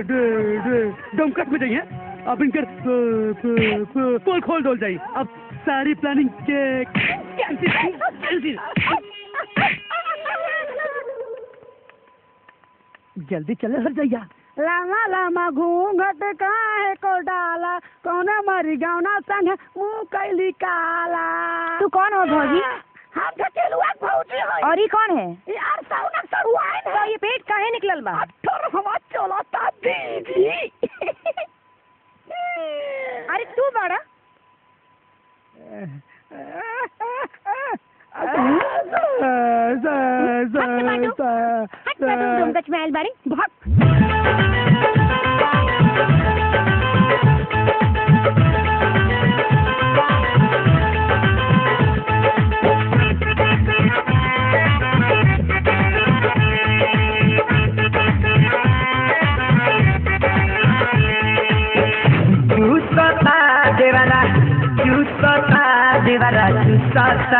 डमकट में जाइए अब इनकर पोल खोल डोल जाइए अब सारी प्लानिंग के कैंसिल कैंसिल जल्दी चले हर जाइया लामा लामा घूंघट काहे को डाला कौन मरी गौना संग मुंह कैली काला तू कौन हो भौजी हम ढकेलुआ भौजी है और ये कौन है यार सौना सरुआइन तो है ये पेट काहे निकलल बा अठर हवा चलता दीदी अरे तू बड़ा हट बाटू हट बाटू तुम कच में आइल बारी भाग चूसता देवाला चूसता देवाला चूसता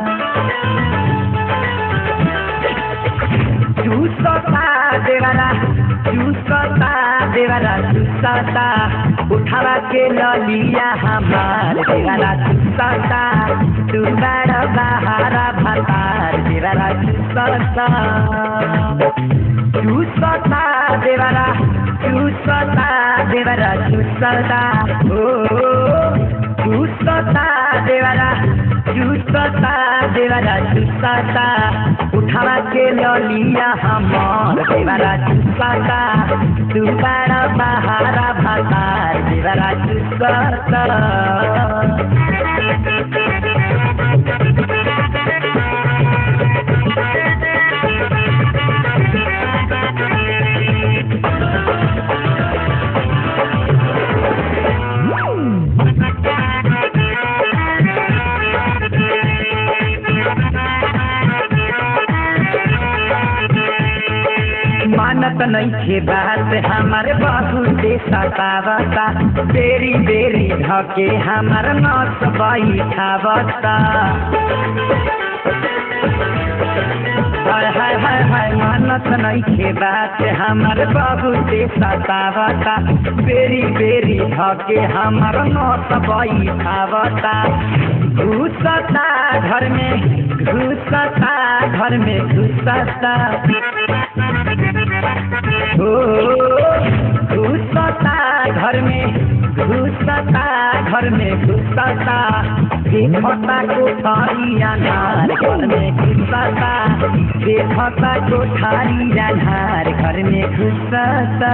चूसता देवाला चूसता देवाला चूसता उठावा के ललिया हमार देवाला चूसता तू बड़ बहारा भतार देवाला चूसता चूसता देवाला चूसता देवाला चूसता ओ चूसता देवाला चूसता देवाला चूसता उठावा के ललिया हमार देवाला चूसता तू बड़ा बहारा भतार देवाला चूसता मानत नइखे बात हमार बहुते सतावता बेरी बेरी धके हमार नस बैठावता हाय हाय हाय हाय मानत नइखे बात हमार बहुते सतावता बेरी बेरी धके हमार नस बैठावता घुसता घर में घुसता घर में घुसता ओ घुसता घर में घुसता घर में घुसता देखता कोठारी अनार घर में घुसता देखता कोठारी अनार घर में घुसता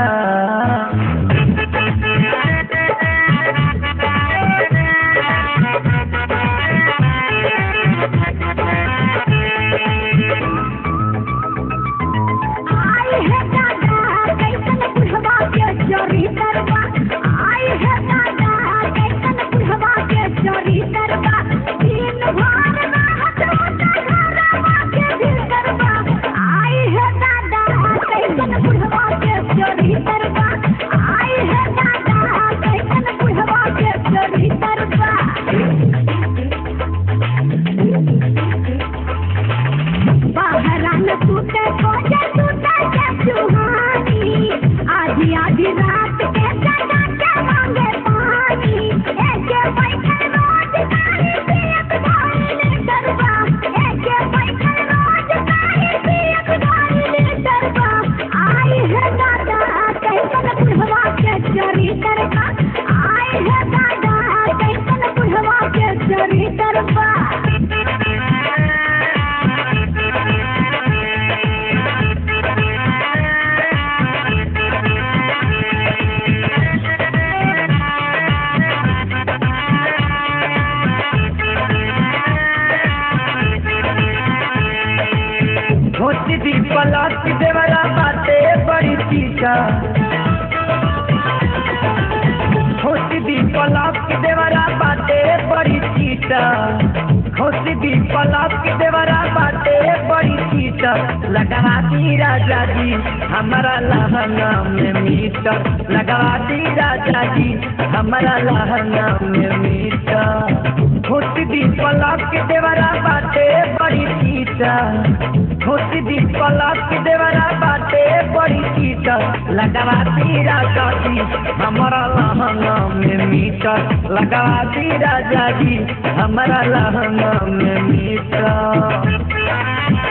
आई है दादा कैसन बुढ़वा के चोरी करवा आई है दादा कैसन बुढ़वा के चोरी करवा दिन भर रात होता घरवा के दिल करवा आई है दादा कैसन बुढ़वा के चोरी करवा आई है दादा कैसन बुढ़वा के चोरी करवा बाहरान टूटे खोजे टूटे के सुहानी आधी आधी रात के जगा के मांगे पानी एके बैठे रोज तारी पियत धारी डरबा एके बैठे रोज तारी पियत धारी डरबा आई है दादा कैसन बुढ़वा के चोरी करबा आई है दादा कैसन बुढ़वा के चोरी करबा होती दी पलट देवरा बाटे बड़ी चीचा होती दी पलट देवरा बाटे बड़ी चीचा होती दी पलट देवरा बाटे बड़ी कीटर लगवा दी राजा जी हमारा लहंगा में मीटर लगवा दी राजा जी हमारा लहंगा में मीटर होती दी पलक के देवरा बाटे बड़ी कीटर होती दी पलक के देवरा बाटे बड़ी कीटर लगवा दी राजा जी हमारा लहंगा में मीटर लगवा दी राजा जी हमारा लहंगा में मीटर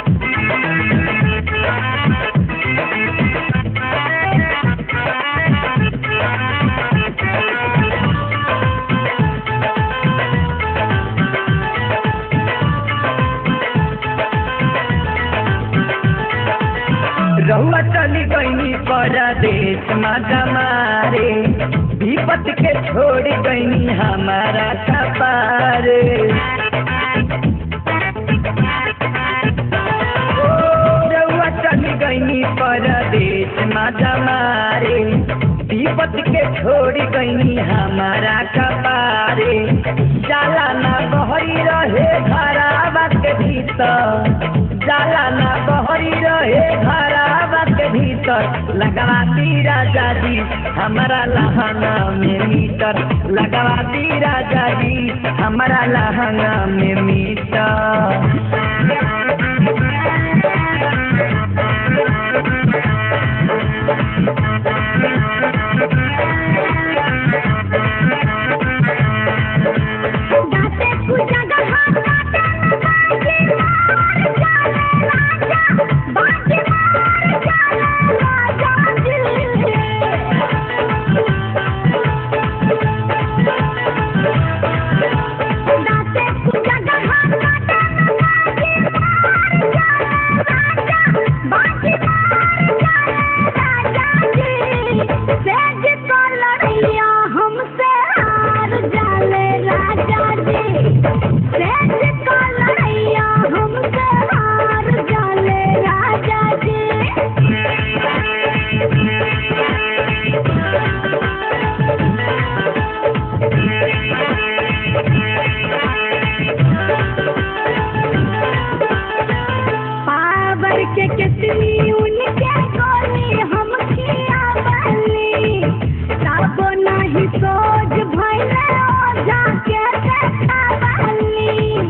रहुआ चली गईनी परदेश माता मारे विपत के छोड़ गईनी हमारा कपारे रहुआ चली गईनी परदेश माता मारे विपत के छोड़ गईनी हमारा कपारे जाला ना बहरी रहे घरावा के भीतर जाला ना बहरी रहे घरावा के भीतर लगवा दी राजा जी हमारा लहंगा में मीटर लगवा दी राजा जी हमारा लहंगा में मीटर दाते पूजा गहा काटे बाजे मार जाले राजा बाजे मार जाले राजा दाते पूजा गहा काटे बाजे मार जाले राजा बाजे मार जाले राजा जी सेज को लड़िया हमसे हार जाले राजा जी सेज को लड़िया हमसे हार जाले राजा जी पावर के कितनी उनके गोली हम किया बली तब नहीं सोच भैले ओझा के देखा बली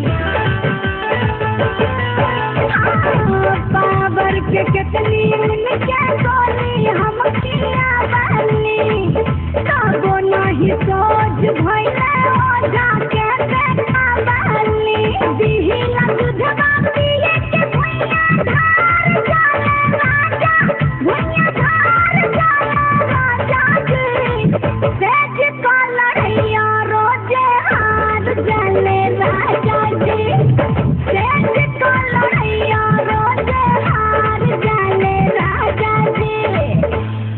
पावर के कितनी उनके गोली हम किया बली तब नहीं सोच भैले ओझा के देखा बली दिहिला दूधवा पिए के भैया धार जाले राजा भैया धार जाले राजा जी सेज को लड़ैया रोजे हार जाले राजा जी सेज को लड़ैया रोजे हार जाले राजा जी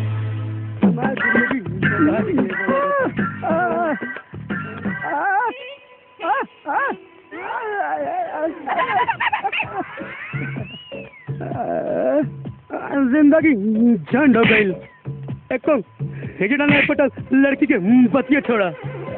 जिंदगी झंड हो गई एको हिजड़ा नहीं पटल लड़की के बतिया छोड़ा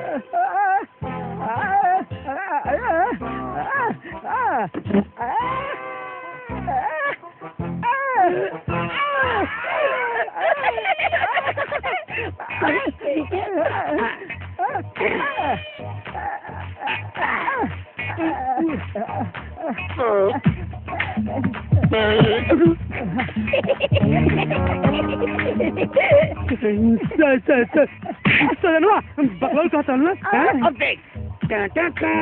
सर सर सर सजनवा बकवाल का चलना अब देख टा टा टा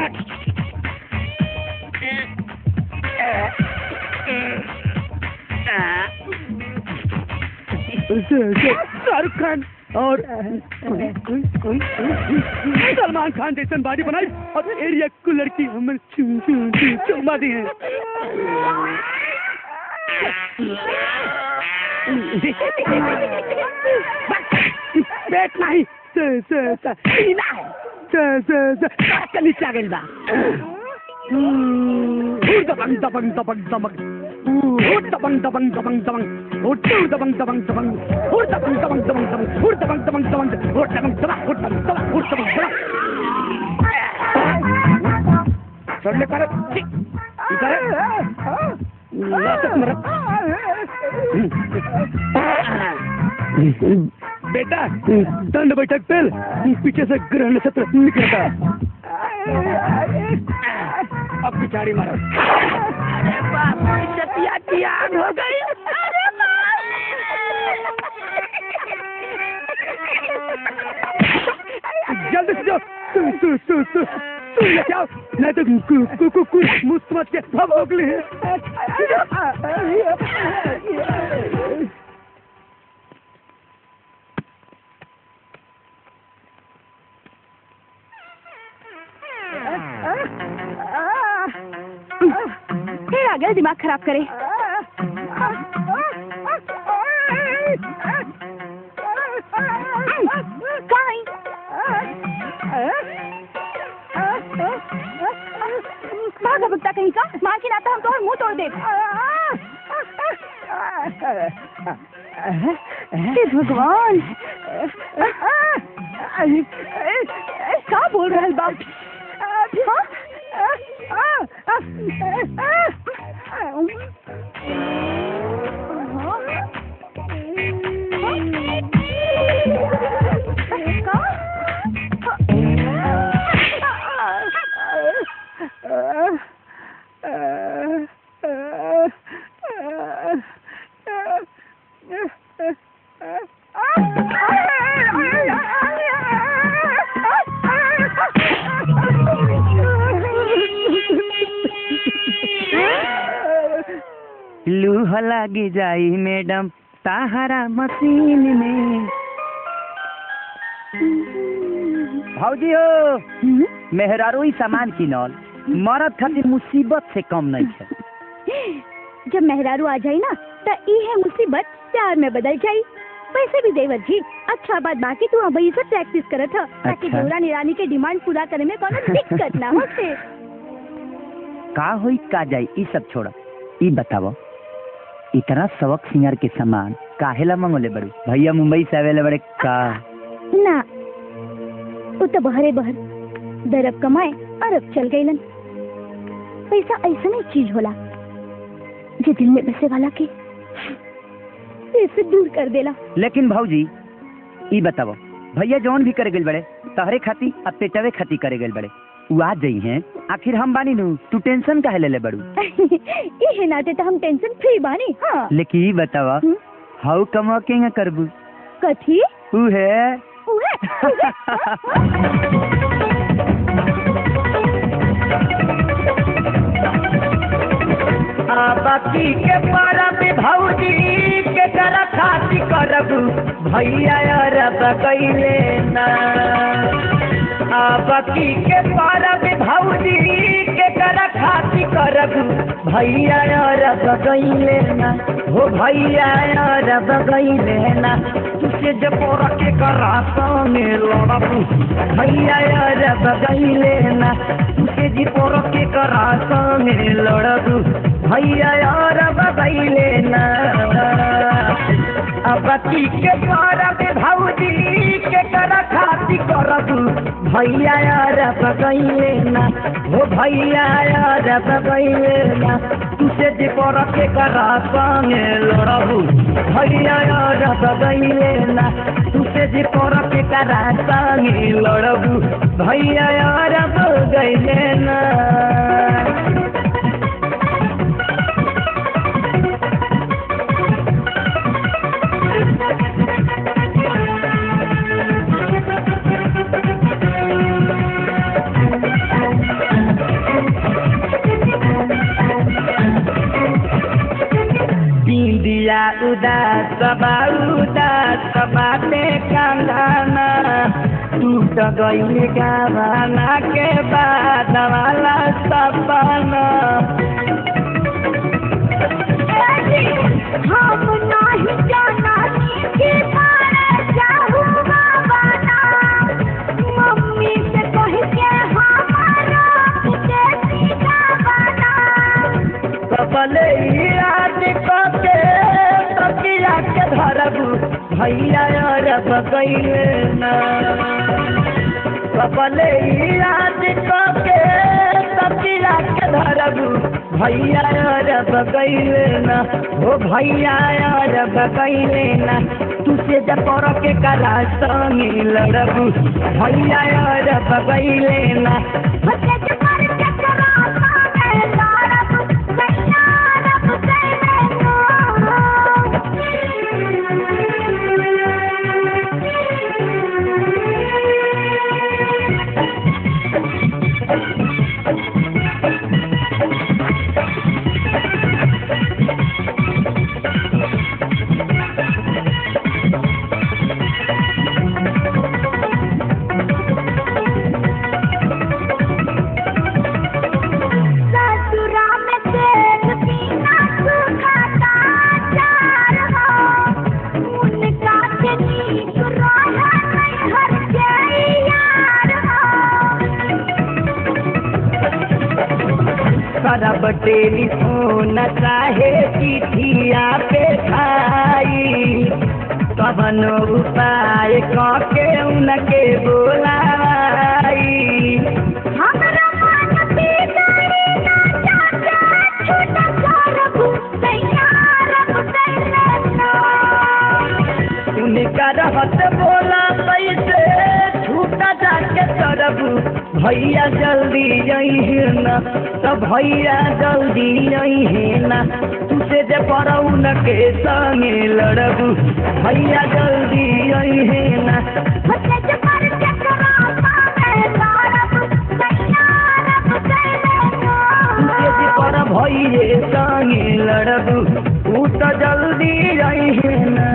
शाहरुख खान और सलमान खान जैसन बॉडी बनाई और एरिया को लड़की हमें चुम चुम चुम चुम्मा दी है पेट नहीं स- स- स- सीना है स- स- स- पेट के नीचे आ गइल बा हम्म, दबंग दबंग दबंग दबंग हुर दबंग दबंग दबंग दबंग हुर टूर दबंग दबंग दबंग हुर दबंग दबंग दबंग दबंग हुर दबंग दबंग दबंग हुर दबंग दबंग हुर दबंग दबंग हुर दबंग दबंग छोड़ ले कर इधर है। ला तो बेटा दंड बैठक पेल पीछे से ग्रहण सत्र निकलता अब पिछाड़ी मारो हो गई जल्दी से जाओ तू तू तू तू तू लेके आओ नहीं तो कु कु कु कु मुस्त मत के सब अगले फिर आ गया दिमाग खराब करे कहीं भागा भगता कहीं का मार के नाता हम तो और मुंह तोड़ दे हे भगवान क्या बोल रहा है बाप लूह लागी जाई मैडम ताहरा मशीन में भौजी हो मेहरारू ही सामान किनल मरद खातिर मुसीबत से कम नहीं है जब मेहरारू आ जाई ना तो ई है मुसीबत प्यार में बदल जाई पैसे भी देवत जी अच्छा बात बाकी तू अभी से प्रैक्टिस करत ह ताकि अच्छा। देवरा निरानी के डिमांड पूरा करे में कोनो दिक्कत ना हो से का होई का जाई ई सब छोड़ ई बतावो इतना सबक सिंगार के सामान काहेला मंगोले बड़ू भैया मुंबई से आवेले बड़े का ना वो तो बहरे बहर दरब कमाए अरब चल गईलन पैसा ऐसा नहीं चीज होला जो दिल में बसे वाला के ऐसे दूर कर देला लेकिन भौजी ई बतावो भैया जौन भी करे गइल बड़े तहरे खाती अब पेटवे खाती करे गइल बड़े उ आ जाई हैं आखिर हम बानी नु तू टेंशन काहे ले ले बड़ू ये नाते तो हम टेंशन फ्री बानी हाँ लेकिन ई बतावा हम्म, हाउ कमा के करबू कथी उ है उहे, उहे। बाकी के परब भौजी के कर खाती करब भैया अरब कैले ना आ बाकी के परब भौजी के कर खाती करब भैया अरब कैले ना हो भैया अरब कैले ना तुझे जब के करा संगे लड़ब भैया अरब कैले ना तुझे जी के करा संगे लड़ब भैया यार बगैले ना अबती के करब भौजी के कर खाती करब भैया यार बगैले ना हो भैया यार बगैले ना तुसे जे पर के करा संगे लड़ब भैया यार बगैले ना तुसे जे पर के करा संगे लड़ब भैया यार बगैले ना बिंदिया उदास बा उदास बाटे कंगना टूट गईल गावाना के बाद वाला सपना हम नहीं जाना कि मारे जाहू बाबा मम्मी से कह के हमारा के सीधा बना कपले याद कके तकिया के धरबू भैया अरब गईले ना कपले याद कके तकिया के धरबू भैया अरब कैले ना हो भैया अरब कैले ना तुसे जब पर के कला संगी लड़बू भैया अरब कैले ना बचत पर चकरा मांगे लारब सैया रब कैले ससुरा में तेल पीना सुखाता चार हो उनका के नीक रहा नहीं हर जाई यार हो करब टेलीफोन चाहे चिठिया पे खाई कवन उपाय कके उनके बोलाई हमरा मन बिगड़ी ना चाचा छोटा करब सैया रब कैले ना उनका रहत बोला पैसे छूटा जाके तरबू भैया जल्दी यही ना तो भैया जल्दी यही ना तुझे जे पड़ऊ न के संगे लड़बू भैया जल्दी यही ना बचत पर चकरा मांगे लारब सैया रब कैले तुझे जे पर भैये संगे लड़बू तू तो जल्दी यही ना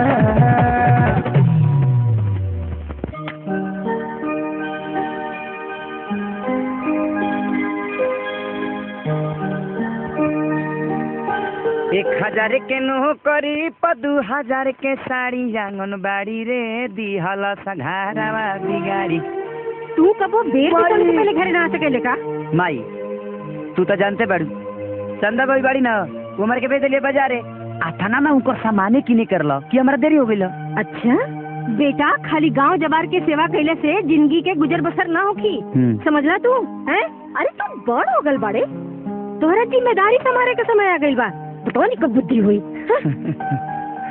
एक हजार के नौकरी प दू हजार के साड़ी आंगनबाड़ी रे दिहल सघारावा बिगाड़ी तू कबो बेर के बाई। से पहले घरे ना आ सकेले का माई तू तो जानते बाड़ू चंदा बाई बाड़ी ना उमर के भेज दिलिए बाजारे आ थाना ना उनकर सामाने किने करल कि हमरा देरी हो गइल अच्छा बेटा खाली गांव जबार के सेवा कैले से जिंदगी के गुजर बसर ना होखी हम्म। समझला तू हैं अरे तू बड़ हो गल बाड़े तोहरा जिम्मेदारी संभाले के समय आ गइल बा पता नहीं कब बुद्धि हुई हाँ?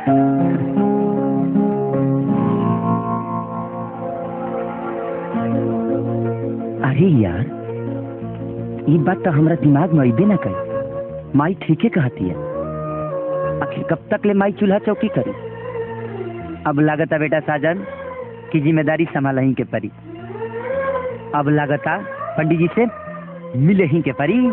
अरे यार ये बात तो हमरा दिमाग में अबे ना करी माई ठीके कहती है आखिर कब तक ले माई चूल्हा चौकी करी अब लागता बेटा साजन की जिम्मेदारी संभाल ही के परी अब लागता पंडित जी से मिले ही के परी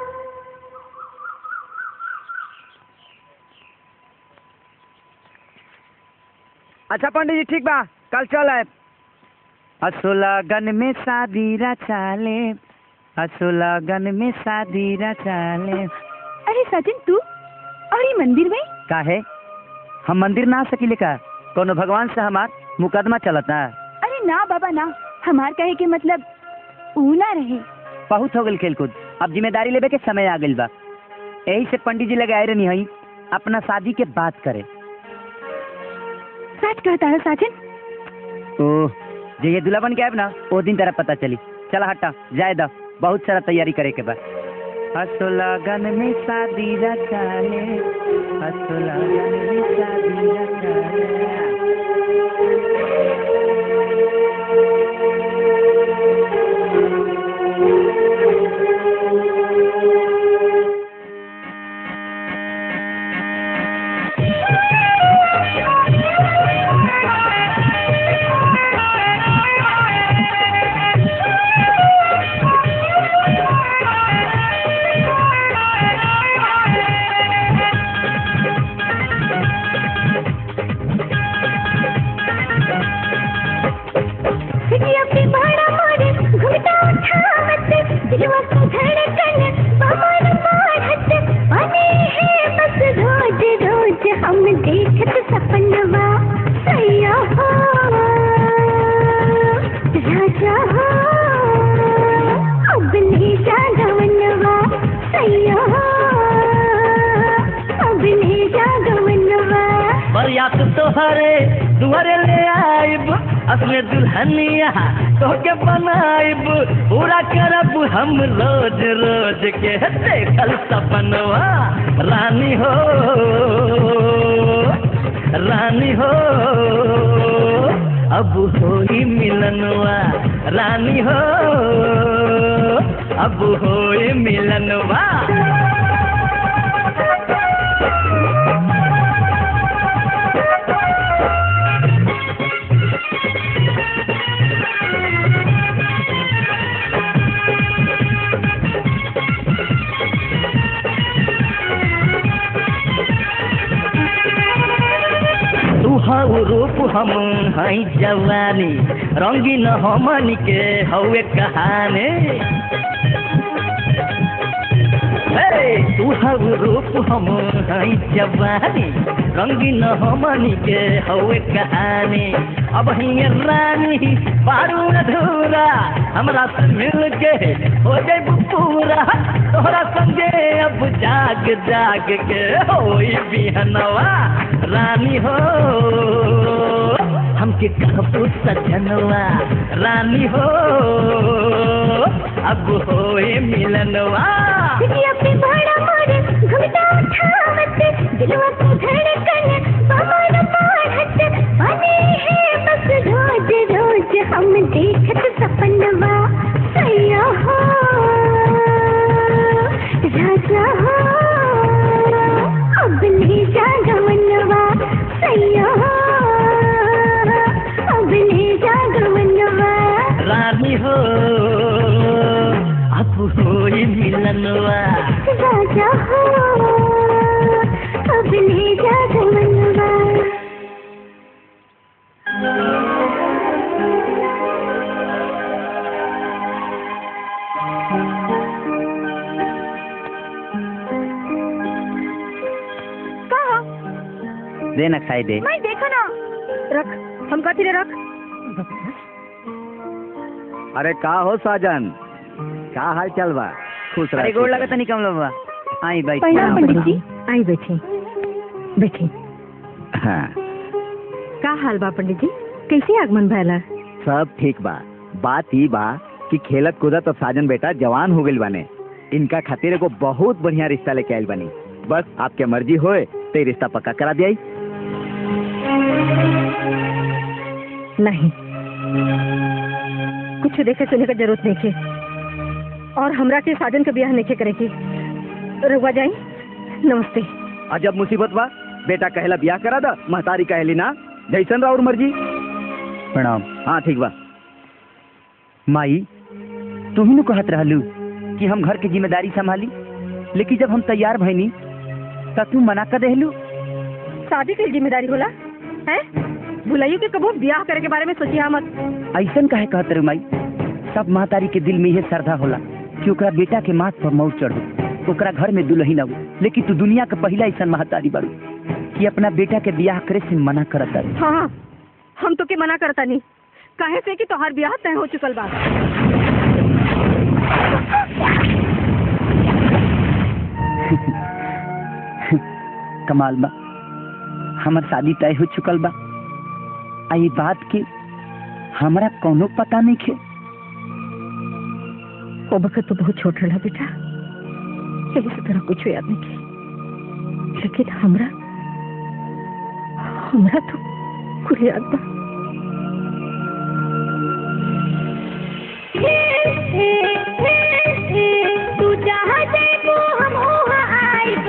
अच्छा पंडित जी ठीक बा कल चल आए असोलागन में शादी रचाले असोलागन में शादी रचाले अरे सचिन तू और ये मंदिर में काहे हम मंदिर ना आ सकिले का कोनो भगवान से हमार मुकदमा चलता अरे ना बाबा ना हमार कहे के मतलब ऊ ना रहे बहुत हो गल खेलकूद अब जिम्मेदारी लेवे के समय आ गइल बा यही से पंडित जी लगे आए रहनी हई अपना शादी के बात करे सच कहता है सचिन ओह जे ये दूल्हा बन के आए ना वो दिन तेरा पता चली चला हटा जाए दा बहुत सारा तैयारी करे के बा असोलागन में शादी रचाले असोलागन में शादी रचाले सिटिया पे भाड़ा मारे घूमता उठावत दिलवा की धड़कन बमन मारत बने है बस रोज रोज हम देखत सपनवा सैया हो राजा हो अब ले जा गवनवा सैया हो अब ले जा गवनवा बरियात तोहरे दुआरे ले आइब अपने दुल्हनिया तो के बनाइब पूरा करब हम रोज रोज के देखल सपनवा रानी हो रानी हो अब होई मिलनवा रानी हो अब होई मिलनवा तू हऊ रूप हम हई जवानी रंगीन हमन के हवे कहानी हे, तू हऊ रूप हम हई जवानी रंगीन हमन के हवे कहानी अब हिय रानी बारू अधूरा हमरा से मिल के हो जाए पूरा तोहरा संगे अब जाग जाग के होई बिहनवा रानी हो हमके कहबू सजनवा रानी हो अब होए मिलनवा दिया पे भाड़ा मारे घुमता उठावत दिलवा को धड़कन पवन बढ़त बने है बस रोज रोज हम देखत सपनवा सैया हो राजा हो अब ले जा गवनवा सैया हो अब ले जा गवनवा रानी हो अब होए मिलनवा राजा हो अब ले जा गवनवा कहा दे ना खाई दे मैं देखो ना रख हम कथी रे रख अरे का हो साजन का हाल चल बा खुश अरे गोड़ लगा तनी कम लोबा आई भाई प्रणाम पंडित जी आई बैठी बैठी हाँ का हाल बा पंडित जी कैसे आगमन भैला सब ठीक बा बात ई बा कि खेलत कूदत अब साजन बेटा जवान हो गइल बाने इनका खातिर एगो बहुत बढ़िया रिश्ता लेके आइल बानी बस आपके मर्जी होए तो ये रिश्ता पक्का करा दिया नहीं कुछ देखे सुने का जरूरत नहीं है और हमरा के साजन के ब्याह नहीं करे की रुआ जाई नमस्ते अजब मुसीबत बा बेटा कहला बियाह करा दा महतारी कहली ना जैसन राउर मर्जी प्रणाम हाँ ठीक बा माई तू ही न कहत रहलू कि हम घर के जिम्मेदारी संभाली लेकिन जब हम तैयार भइनी तब तू मना कर देहलू शादी की जिम्मेदारी होला है भुलाइयो के कबो ब्याह करे के बारे में सोचिया मत ऐसन काहे कहत रे माई सब महतारी के दिल में यह श्रद्धा होला कि ओकरा बेटा के माथ पर मौत चढ़ो ओकरा घर में दुल्हन हो लेकिन तू दुनिया के पहला ऐसा महतारी बारू कि अपना बेटा के ब्याह करे से मना करत तारू हाँ हाँ हम तो के मना करता नहीं काहे से कि तोहार ब्याह तय हो चुकल बा कमाल बा हमर शादी तय हो चुकल बा आ ये बात के हमरा कोनो पता नहीं खे ओ बखत तो बहुत छोट रहा बेटा यही से तरह कुछ याद नहीं की लेकिन हमरा हमरा तो कुछ याद बा तू जहाँ जाइबो हम वहाँ आइब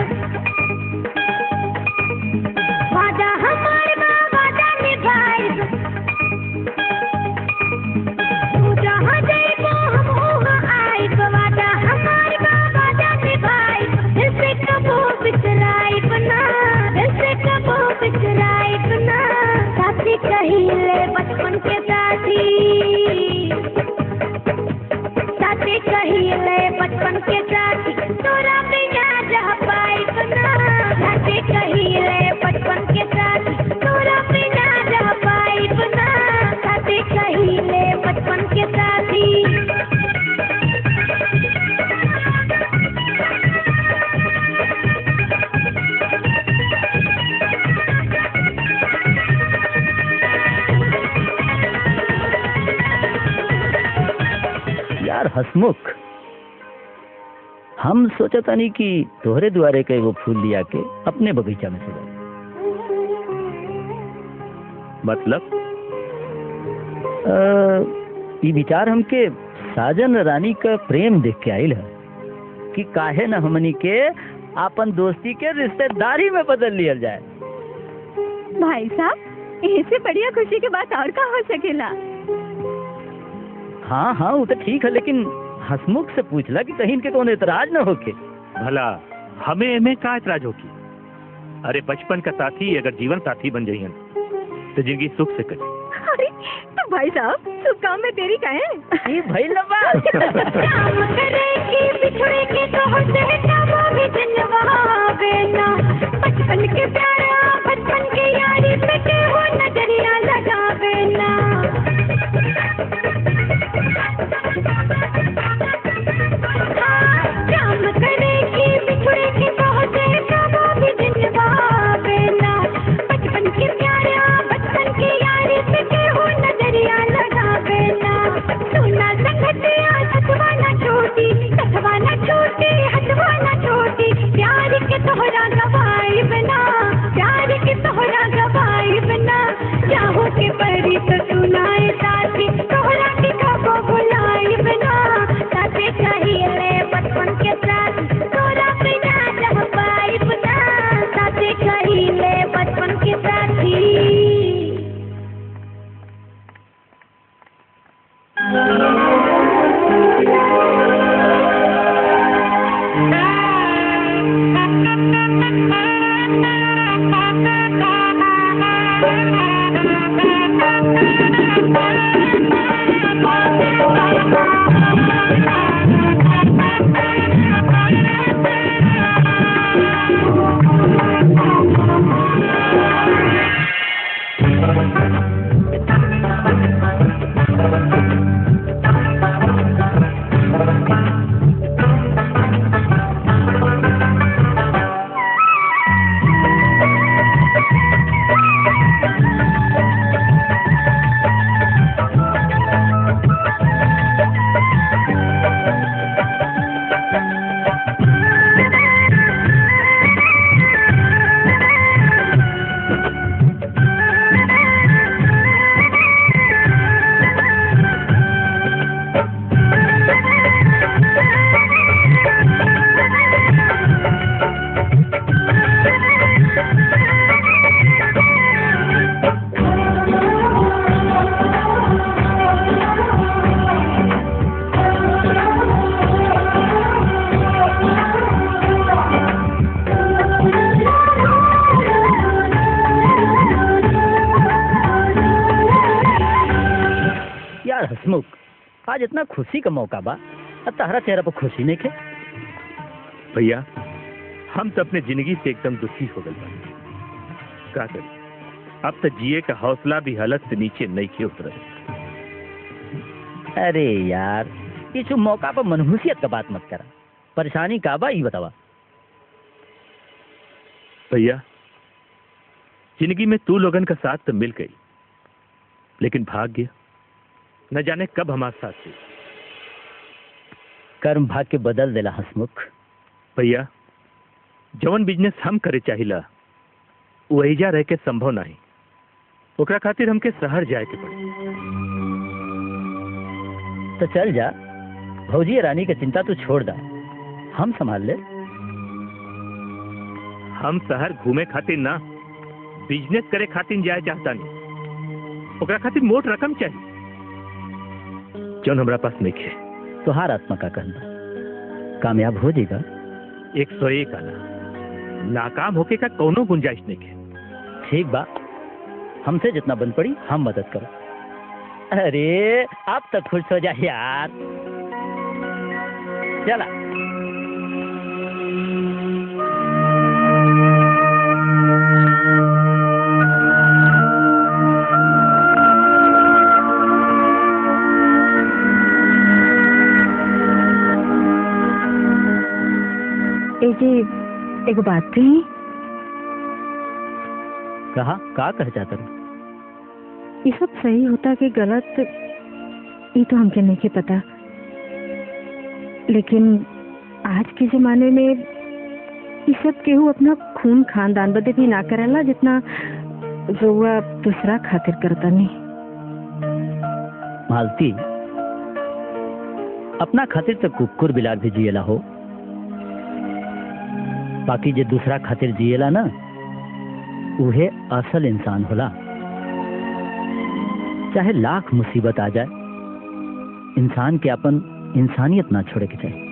वादा हमार बा वादा निभाइब तू जहाँ जाइबो हम वहाँ आइब वादा हमार बा वादा निभाइब दिल से कबो बिसराइब ना दिल से कबो बिसराइब ना साथी कहीं हसमुख हम सोचतानी कि तोहरे द्वारे के एगो फूल लिया के अपने बगीचा में सजा मतलब अ, ई विचार हमके साजन रानी का प्रेम देख के आइल है कि काहे न हमनी के आपन दोस्ती के रिश्तेदारी में बदल लियल जाए भाई साहब इससे बढ़िया खुशी की बात और का हो सकेला हाँ हाँ वो तो ठीक है लेकिन हसमुख से पूछला कि कहीं इनके कौन एतराज न होके भला हमें एमे का एतराज होगी अरे बचपन का साथी अगर जीवन साथी बन जाइए तो जिंदगी सुख से कटी अरे तो भाई साहब शुभ काम में देरी का है ई भइल ना बात काम करे कि बिछड़े के तो होते नवा भी जनवावे ना बचपन के प्यारा बचपन के यारी पे के हो नजरिया लगावे ना हाँ, काम करे कि बिछड़े के तो होते नवा भी जनवावे ना बचपन के प्यारा बचपन के यारी पे के हो नजरिया लगावे ना सुना संगतिया हथवा ना छोटी हथवा ना छोटी हथवा ना छोटी प्यार के तोहरा गवाई बना प्यार के तोहरा गवाई बना चाहो के परी तो सुनाए साथी तोहरा के कबो बुलाई बना साथे चाहिए बचपन के साथ तोरा बिना रह पाई बना साथे चाहिए बचपन के साथी यार हसमुख आज इतना खुशी का मौका बा अब तारा चेहरा पर खुशी नहीं के भैया हम तो अपने जिंदगी से एकदम दुखी हो गए बानी। का करी अब तो जिए का हौसला भी हालत से नीचे नहीं के उतर अरे यार ये जो मौका पर मनहूसियत का बात मत करा परेशानी का बा ये बतावा भैया जिंदगी में तू लोगन का साथ तो मिल गई लेकिन भाग्य न जाने कब हमारे साथ थी कर्म भाग के बदल देला हसमुख भैया जवन बिजनेस हम करे चाहिला वहीजा रह के संभव नहीं ओकरा खातिर हमके शहर जाए के पड़ी तो चल जा भौजी रानी की चिंता तू छोड़ दा हम संभाल ले हम शहर घूमे खातिर ना बिजनेस करे खातिर जाए चाहता नहीं ओकरा खातिर मोट रकम चाहिए जौन हमरा पास नहीं है तुहार आत्मा का कहना कामयाब हो जाएगा एक सौ एक आना नाकाम होके का कोनो गुंजाइश नहीं है ठीक बा हमसे जितना बन पड़ी हम मदद करो अरे अब तक खुश हो जा यार चला ए जी एगो बात कही कहा का कह जाता रू ये सब सही होता कि गलत ये तो हमके नहीं के पता लेकिन आज के जमाने में ये सब केहू अपना खून खानदान बदे भी ना करेला जितना रउआ दूसरा खातिर करता नहीं मालती अपना खातिर तो कुकुर बिलार भी जिएला हो बाकी जे दूसरा खातिर जिएला ना उहे असल इंसान होला चाहे लाख मुसीबत आ जाए इंसान के अपन इंसानियत ना छोड़े के चाहिए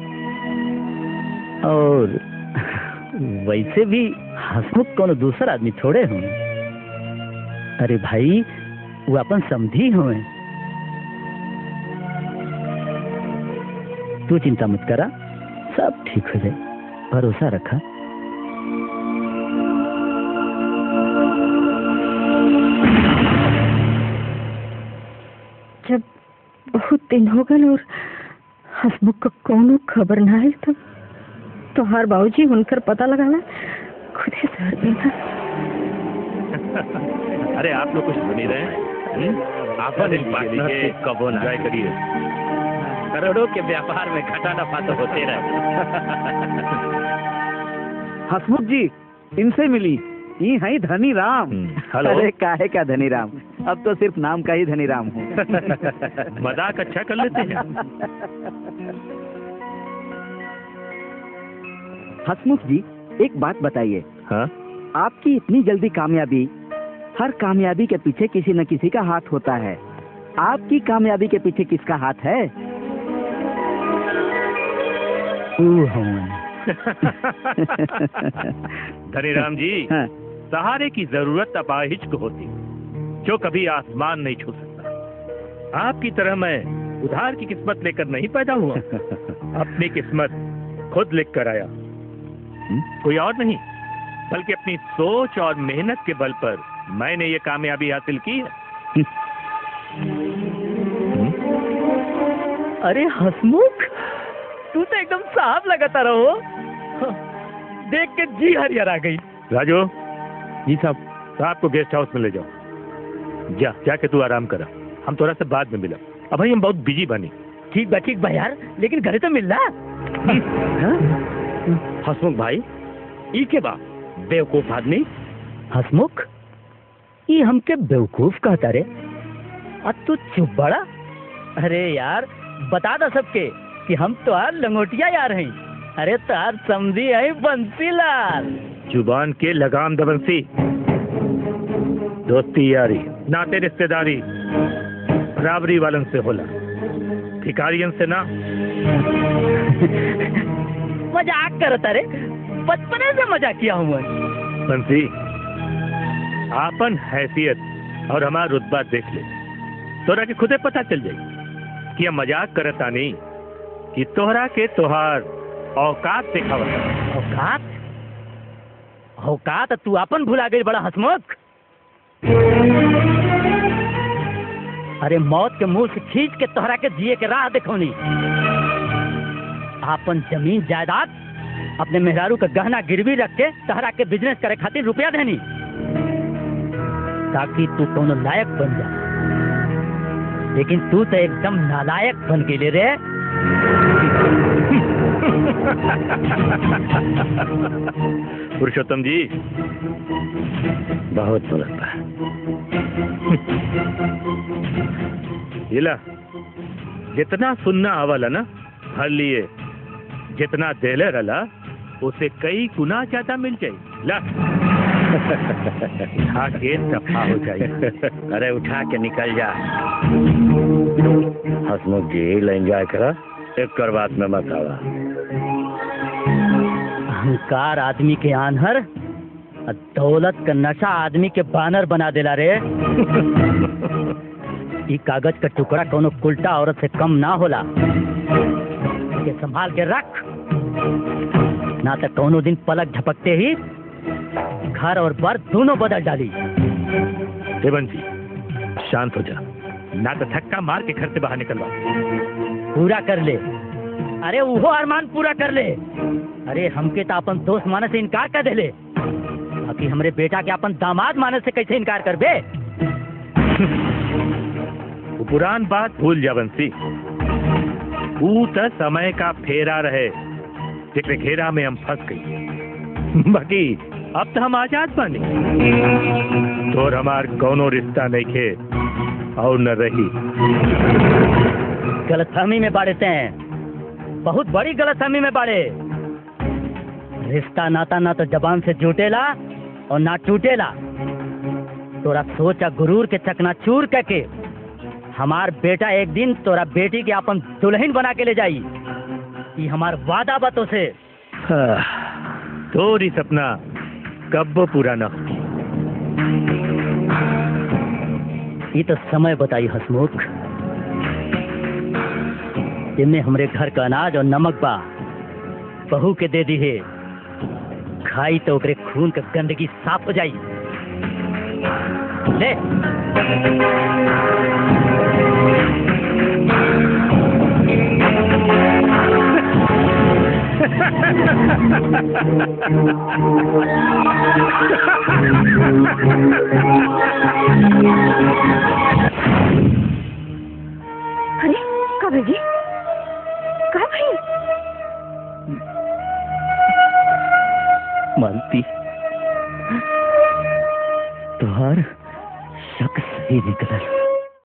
और वैसे भी हसमुख कोनो दूसर आदमी थोड़े हों अरे भाई वो अपन समझी हुए तू चिंता मत करा सब ठीक हो जाए भरोसा रखा जब बहुत दिन हो गए और हसमुख को कोनो खबर ना आयल तो तोहार बाबूजी हुनकर पता लगाना खुदे सर देना अरे आप लोग कुछ सुनी रहे हैं आप पार्टनर के कबो ना एंजॉय करिए करोड़ों के व्यापार में घाटा नफा तो होते रहे हसमुख जी इनसे मिली ये है धनी राम हम्म, हेलो। अरे काहे का धनी राम अब तो सिर्फ नाम का ही धनी राम हूँ मजाक अच्छा कर लेते हैं हसमुख जी एक बात बताइए हाँ आपकी इतनी जल्दी कामयाबी हर कामयाबी के पीछे किसी न किसी का हाथ होता है आपकी कामयाबी के पीछे किसका हाथ है धनीराम जी हाँ, सहारे की जरूरत अपाहिज को होती जो कभी आसमान नहीं छू सकता आपकी तरह मैं उधार की किस्मत लेकर नहीं पैदा हुआ अपनी किस्मत खुद लिख कर आया कोई और नहीं बल्कि अपनी सोच और मेहनत के बल पर मैंने ये कामयाबी हासिल की है अरे हसमुख तू तो एकदम साफ लगाता रहो देख के जी हरियर आ गई राजू जी साहब साहब को गेस्ट हाउस में ले जाओ जा जाके तू आराम करा हम थोड़ा सा बाद में मिला अब भाई हम बहुत बिजी बनी ठीक बा ठीक बा यार लेकिन घरे तो मिल रहा हसमुख भाई ई के बा बेवकूफ आदमी हसमुख ये हमके बेवकूफ कहता रे अब तू चुप बड़ा अरे यार बता दो सबके कि हम तो यार लंगोटिया यार हैं अरे तार समझी है बंसीलाल जुबान के लगाम दबंसी दोस्ती यारी नाते रिश्तेदारी बराबरी वालन से होला भिकारियन से ना मजाक करता रे बचपने से मजाक किया हूँ मैं बंसी आपन हैसियत और हमारा रुतबा देख ले तोरा के खुदे पता चल जाई कि हम मजाक करता नहीं कि तोहरा के तोहार औकात दिखावत औकात औकात तू अपन भुला गई बड़ा हसमुख अरे मौत के मुंह से खींच के तोहरा के जिए के राह देखौनी आपन जमीन जायदाद अपने मेहरारू का गहना गिरवी रख के तोहरा के बिजनेस करे खातिर रुपया देनी ताकि तू कोनो लायक बन जा लेकिन तू तो एकदम नालायक बन गेले रे पुरुषोत्तम जी बहुत बोलता है इला जितना सुनना आवला ना हर लिए जितना देले रला उसे कई गुना ज्यादा मिल जाए ला उठा के दफा हो जाए अरे उठा के निकल जा हसमुख जी एंजॉय करा एक कर बात में मत आवा अहंकार आदमी के आनहर और दौलत का नशा आदमी के बानर बना देला रे ई कागज का टुकड़ा कोनो उल्टा औरत से कम ना होला के संभाल के रख ना तो कोनो दिन पलक झपकते ही घर और बर दोनों बदल डाली देवन जी शांत हो जा ना तो धक्का मार के घर से बाहर निकलवा पूरा कर ले अरे वो अरमान पूरा कर ले अरे हमके तो अपन दोस्त माने से इनकार कर देले बाकी हमरे बेटा के अपन दामाद माने से कैसे इनकार कर बे वो पुरान बात भूल जा बंसी ऊ त समय का फेरा रहे जेकरे घेरा में हम फंस गई बाकी अब तो हम आजाद बानी तोर हमार कौनो रिश्ता नहीं खे और न रही गलतफहमी में बाड़ते हैं बहुत बड़ी गलतफहमी में बाड़े रिश्ता नाता ना तो जबान से जुटेला और ना टूटेला तोरा सोचा गुरूर के चकना चूर करके हमार बेटा एक दिन तोरा बेटी के अपन दुल्हन बना के ले जाई ये हमार वादा बातों से तोरी सपना कब पूरा न हो ये तो समय बताई हसमुख जिनमें हमरे घर का अनाज और नमक बा बहू के दे दी है खाई तो ओकरे खून का गंदगी साफ हो जाई ले अरे का भाई का भाई मानती तुहार शक सही निकलल